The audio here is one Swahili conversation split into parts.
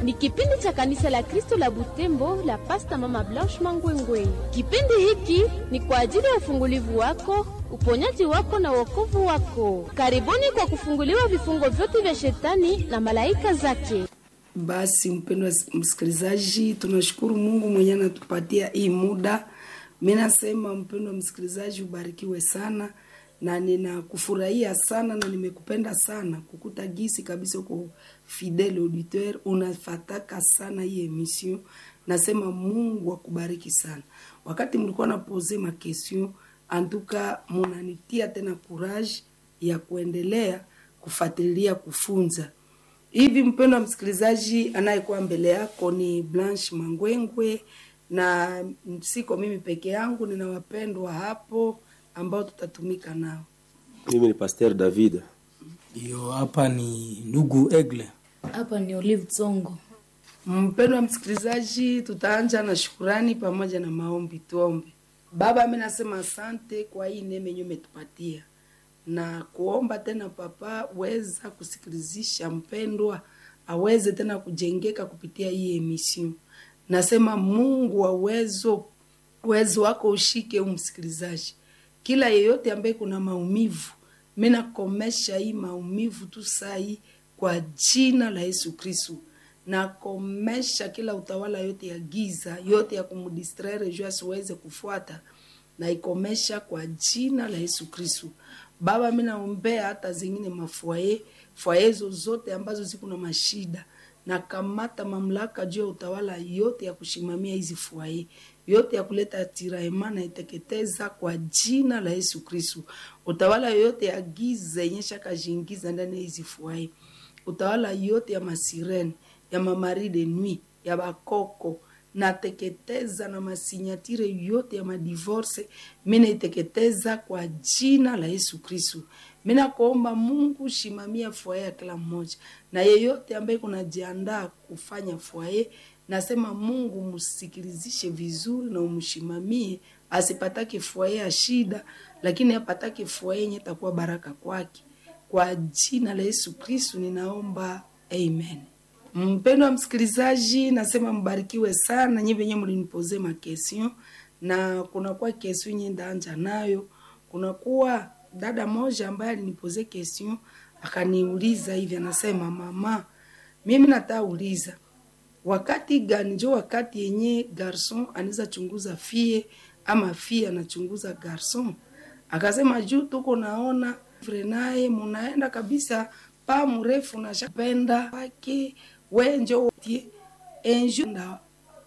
ni kipindi cha kanisa la Kristo la Butembo la Pasta Mama Blanche Mangwengwe. Kipindi hiki ni kwa ajili ya ufungulivu wako, uponyaji wako na wokovu wako. Karibuni kwa kufunguliwa vifungo vyote vya shetani na malaika zake. Basi mpendwa msikilizaji, tunashukuru Mungu mwenye anatupatia hii muda. Mimi nasema mpendwa msikilizaji, ubarikiwe sana na ninakufurahia sana na nimekupenda sana kukuta gisi kabisa uko fidele auditeur, unafataka sana hii emission. Nasema Mungu akubariki sana. Wakati mlikuwa na pose ma question, antuka munanitia tena courage ya kuendelea kufuatilia kufunza hivi. Mpendwa msikilizaji, anayekuwa mbele yako ni Blanche Mangwengwe na siko mimi peke yangu, nina wapendwa hapo ambao tutatumika nao. Mimi ni Pasteur David. Hiyo hapa ni ndugu Egle. Hapa ni Olive Tsongo. Mpendwa msikilizaji, tutaanja na shukurani pamoja na maombi. Tuombe. Baba, mimi nasema asante kwa hii neema yenyewe umetupatia na kuomba tena, Papa, weza kusikilizisha mpendwa aweze tena kujengeka kupitia hii emission. Nasema Mungu wa uwezo, uwezo wako ushike umsikilizaji, kila yeyote ambaye kuna maumivu, mimi nakomesha hii maumivu tu sai kwa jina la Yesu Kristo. Nakomesha kila utawala yote ya giza yote ya kumdistraire juu asiweze kufuata, na ikomesha kwa jina la Yesu Kristo. Baba, mimi naombea hata zingine mafwaye fwaye zozote ambazo ziko na mashida na kamata mamlaka juu ya utawala yote ya kushimamia hizi fwaye yote ya kuleta tiraema na iteketeza kwa jina la Yesu Kristo. Utawala yote ya giza yenye shakajiingiza ndani ya hizi fwaye, utawala yote ya masirene ya mamari de nuit ya bakoko nateketeza na masinyatire yote ya madivorce mina iteketeza kwa jina la Yesu Kristo. Mina kuomba Mungu shimamia fwaye ya kila mmoja na yeyote ambaye kunajiandaa kufanya fwaye, nasema Mungu msikilizishe vizuri na umshimamie, asipatake fwaye ya shida, lakini apatake fwaye yenye takuwa baraka kwake. Kwa jina la Yesu Kristo ninaomba, amen. Mpendwa msikilizaji, nasema mbarikiwe sana nyi venye mlinipoze makestion, na kunakuwa kestion nye ndaanja nayo. Kunakuwa dada moja ambaye alinipoze kestion akaniuliza hivi, anasema mama, mimi nataka uliza wakati gani njo wakati yenye garson anaweza chunguza fie ama fie anachunguza garson? Akasema juu tuko naona vrenaye munaenda kabisa pa mrefu na shapenda wake wenjo tie enjo na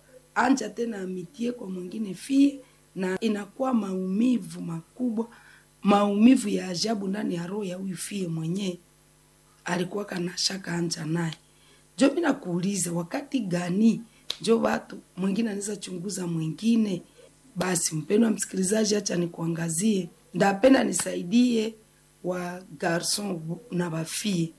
anja tena amitie kwa mwingine fie, na inakuwa maumivu makubwa, maumivu ya ajabu ndani ya roho ya huyu fie mwenyewe alikuwa kana shaka anja naye. Jo, mimi nakuuliza wakati gani njo watu mwingine anaweza chunguza mwingine? Basi mpendwa msikilizaji, acha nikuangazie, ndapenda nisaidie wa garson na bafie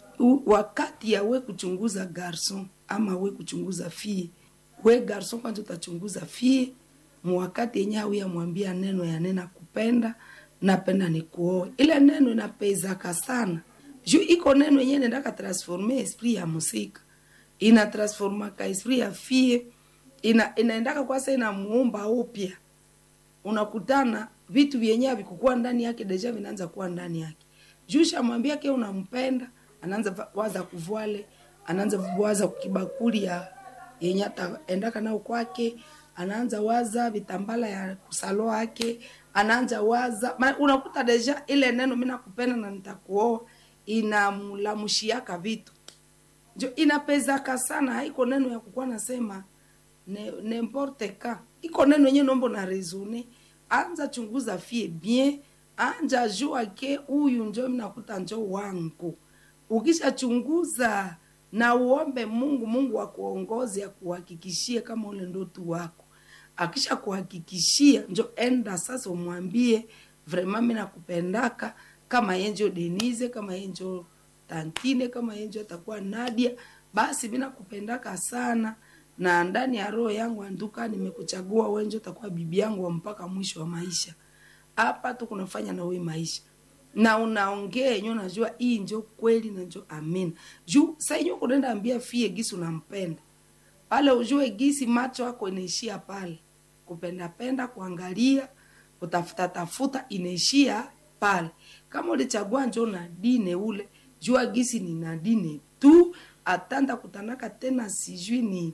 wakati ya we kuchunguza garson ama we kuchunguza fie, we garson kwanza utachunguza fie mwakati yenye au yamwambia neno ya nena kupenda napenda nikuoe, ile neno inapezaka sana juu iko neno yenye nendaka transforme esprit ya musika ina transformaka esprit ya fie ina inaendaka kwasa inamuumba upya, unakutana vitu vyenye havikukuwa ndani yake deja vinaanza kuwa ndani yake juu shamwambia ke unampenda anaanza waza kuvwale, anaanza waza kukibakuli ya yenye ataendaka nao kwake, anaanza waza vitambala ya kusalo yake, anaanza waza ma, unakuta deja ile neno mimi nakupenda na nitakuoa inamlamushiaka vitu jo inapezaka sana. Haiko neno ya kukuwa nasema ne, n'importe ka iko neno yenye nombo na resone. Anza chunguza fie bien, anja jua ke huyu njo mimi nakuta njo wangu Ukishachunguza na uombe Mungu, Mungu akuongoze akuhakikishie kama ule ndoto wako. Akisha kuhakikishia, njo enda sasa umwambie vraiment mimi nakupendaka, kama yenjo Denise, kama yenjo Tantine, kama yenjo atakuwa Nadia, basi mimi nakupendaka sana na ndani ya roho yangu anduka, nimekuchagua wewe, njo utakuwa bibi yangu mpaka mwisho wa maisha. Hapa tu kunafanya na wewe maisha na unaongea yenyewe unajua hii njo kweli na njo amina juu sa yenyewe kunaenda ambia fie gisi unampenda pale ujue gisi macho yako inaishia pale kupendapenda kuangalia kutafuta tafuta inaishia pale kama ulichagua njo na dine ule jua gisi ni na dine tu atanda kutanaka tena sijui ni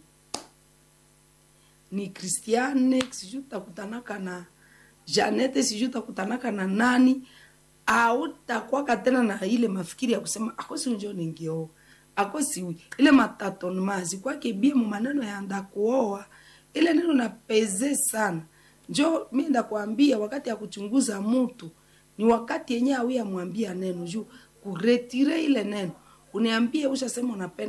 ni kristiane sijui utakutanaka na janete sijui utakutanaka na nani autakwaka tena na ile mafikiri ya kusema akosi njo ningioa akosi ile matatonmazi kwake bie mu maneno ya ndakuoa ile neno na peze sana njo mi ndakwambia wakati ya kuchunguza mutu ni wakati yenye awi amwambia neno juu kuretire ile neno uniambie ushasema unapenda